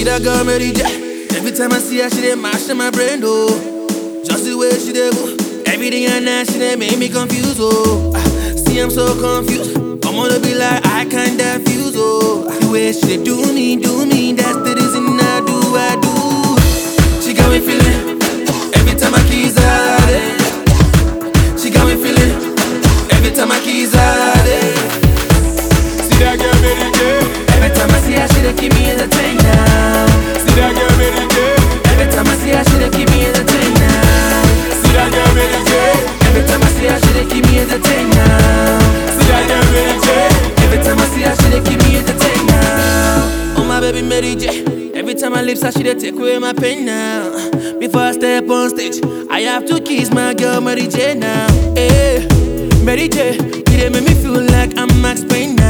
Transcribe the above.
See that girl Mary J. Every time I see her, she dey mash in my brain, oh. Just the way she dey move, everything I know, she dey make me confused, oh. Ah, See, I'm so confused. I'm gonna be like, I can't diffuse, oh. The way she dey do me, do me, that's the reason I do, I do. She got me feeling every time I kiss her. eh. She got me feeling every time I kiss her. eh. See that girl Mary J. Every time I see her, she dey keep me entertained now. See that girl Mary J. Every time I see her, she dey keep me entertained now. See that girl Mary J. Every time I see her, she dey keep me entertained now. See that girl Mary J. Every time I see her, she dey keep me entertained now. Oh my baby Mary J. Every time I lips her, she dey take away my pain now. Before I step on stage, I have to kiss my girl Mary J now. Hey, Mary J. You dey make me feel like I'm Max Payne